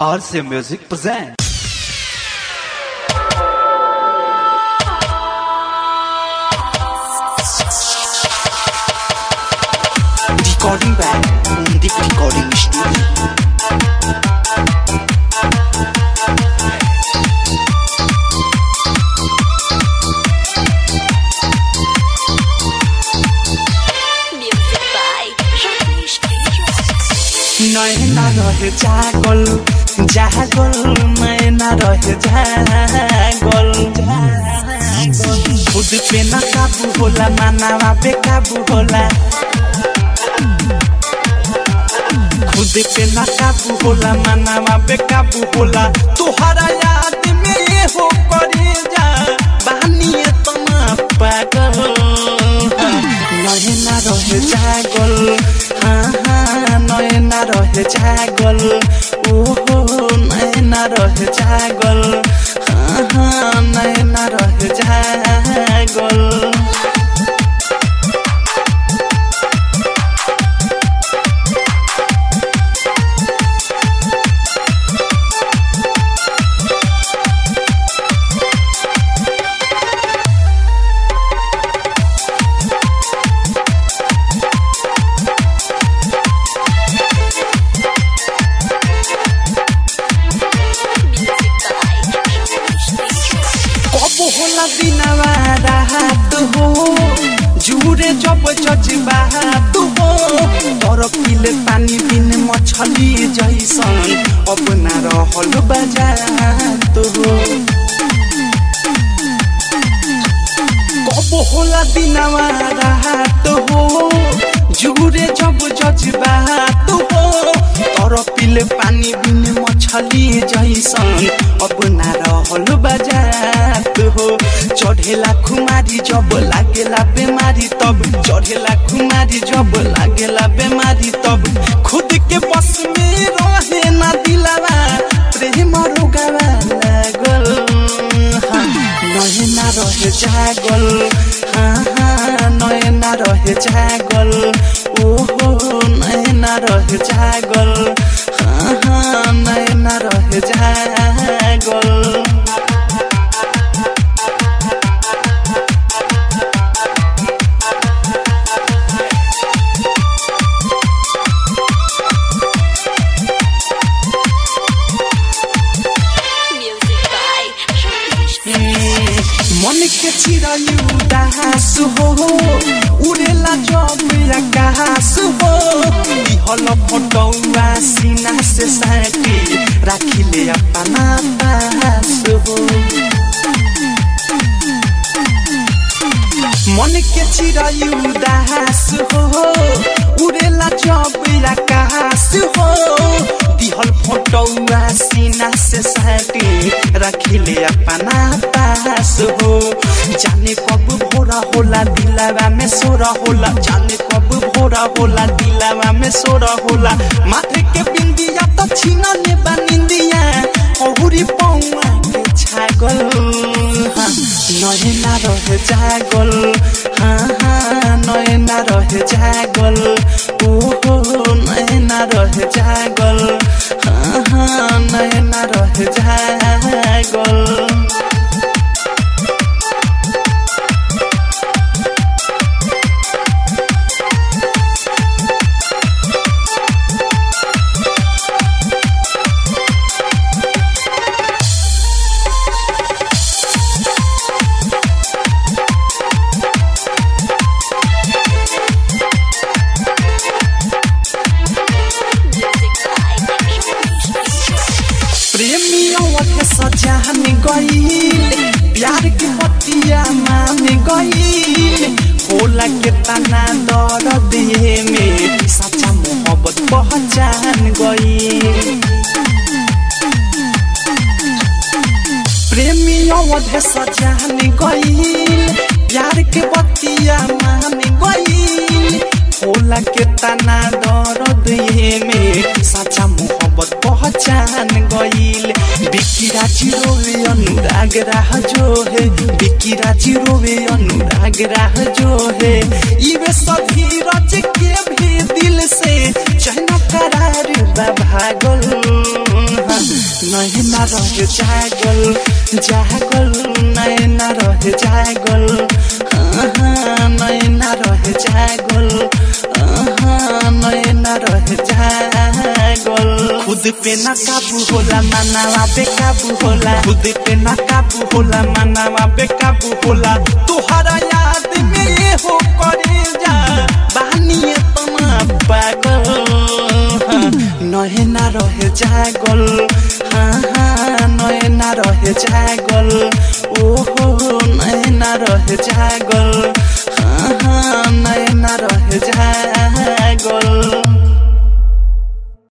RC Music presents. Recording by Deep Recording Studio. Music by Ramesh Tejas. नैना रहे जागल जागल नैना रहे जागल खुद पे न काबू होला मानवा बेकाबू होला खुद पे न काबू होला मानवा बेकाबू होला तुहरा याद में ये हो करे जा बानिए तना पागल नयना रहे जागल हाँ हाँ नयना रहे जागल ओहो नयना रहे जागल हाँ हाँ नयना रहे जागल Music by Ramesh Tejas. कब होला दिनवा रात हो जुरे जब जज्बात हो तर पिले पानी बिन मछली जैसन अब ना रहल बजात हो कब होला दिनवा रात हो जुरे जब जज्बात हो तर पिले पानी बिन मछली जैसन अब ना रहल बजात हो चढ़ेला खुमारी जब लागेला बेमारी तब चढ़ेला खुमारी जब लागेला बेमारी तब खुद के बस में रहे ना दिलावा प्रेम रोगावा लागल हाँ, नयना रहे जागल हाँ हाँ नयना रहे जागल ओहो नयना रहे जागल हाँ हाँ नयना रहे जागल Music by Ramesh Tejas. मन के चिरयु दास हो उड़ेला जब आकाश हो हल फटौआ सीना से साटी राखिले अपना पास हो मन के चिरयु दास हो उड़ेला जब आकाश हो दिहल फोटौआ सीना से साटी रखिले अपना पास हो जाने कब भोरा होला दिलावा में सोरा होला जाने कब भोरा होला दिलावा में सोरा होला माथे के बिंदिया तो छीना ले बनिंदिया औरी पौआ के छागल हाँ, नयना रहे जागल हाँ हाँ नयना रहे जागल ओहो नयना रहे जागल हाँ हाँ नयना रहे जागल Music by Ramesh Tejas. प्रेमी अवध सजान गईल प्यार की पतिया मान गईल होला के तना दर दिए में सच्चा मोहब्बत पहचान गईल प्रेमी अवध सजान गईल प्यार के बतिया मान गईल होला के तना दर्द ये में सच्चा मोहब्बत पहचान गईल बिकिरा चिरोवे अनुराग राह जो है बिकिरा चिरोवे अनुराग राह जो है इवे सभी रच के भी दिल से चहना करार बा भागल हाँ, नैना रहे जागल जागल नैना रहे जागल हाँ, हाँ, नैना रहे जागल हाँ, नैना रहे जागल खुद पे ना काबू होला मानावा बेकाबू होला खुद पे ना काबू होला मानावा बेकाबू होला तुहरा याद में ये हो करे जा बानिए तना पागल हाँ, नैना रहे जागल हाँ हाँ नैना रहे जागल ओहो नैना रहे जागल हाँ हाँ नैना रहे जागल